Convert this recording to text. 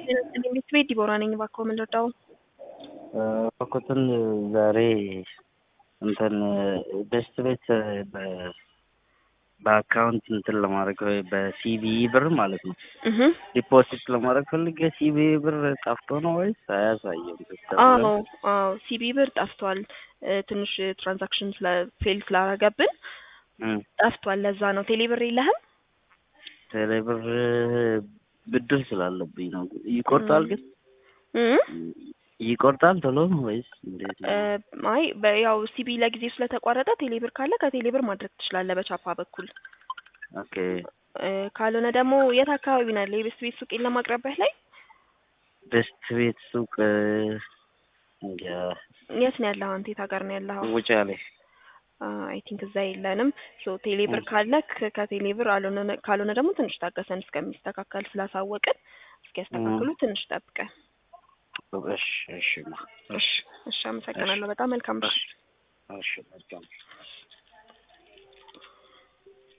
ቤት ቤት ዲቦራ ነኝ። እባክዎ ምን ልርዳው? እባክዎትን ዛሬ እንትን ቤስት ቤት በ- በአካውንት እንትን ለማድረግ ወይ በሲቢኢ ብር ማለት ነው እህ ዲፖዚት ለማድረግ ፈልጌ ሲቢኢ ብር ጠፍቶ ነው ወይስ አያሳየም? ሲስተም አዎ ላይ? አዎ ሲቢ ብር ጠፍቷል። እ፣ ትንሽ ትራንዛክሽን ስለ ፌል ስላረገብን እም፣ ጠፍቷል። ለዛ ነው። ቴሌ ብር የለህም? ቴሌ ብር ብድር ስላለብኝ ነው። ይቆርጣል ግን እም? ይቆርጣል ቶሎ ነው ወይስ እንዴት እ፣ ነው? አይ በ- ያው ሲቢ ለጊዜው ስለተቋረጠ ቴሌ ብር ካለ ከቴሌ ብር ማድረግ ትችላለህ በቻፓ በኩል። ኦኬ እ፣ ካልሆነ ደግሞ የት አካባቢ ነው ያለው? የቤስት ቤት ሱቅ የለም አቅራቢያህ ላይ? ቤስት ቤት ሱቅ እንጃ የት ነው ያለኸው አንተ? የት ሀገር ነው ያለኸው? ውጫሌ አይ ቲንክ እዛ የለንም። ሶ ቴሌ ብር ካለ ከ- ከቴሌ ብር አልሆነ ካልሆነ ደግሞ ትንሽ ታገሰን እስከሚስተካከል ስላሳወቅን እስኪያስተካክሉ ትንሽ ጠብቀን። እሺ እሺ ማ እሺ እሺ፣ አመሰግናለሁ። በጣም መልካም ምሽት። እሺ መልካም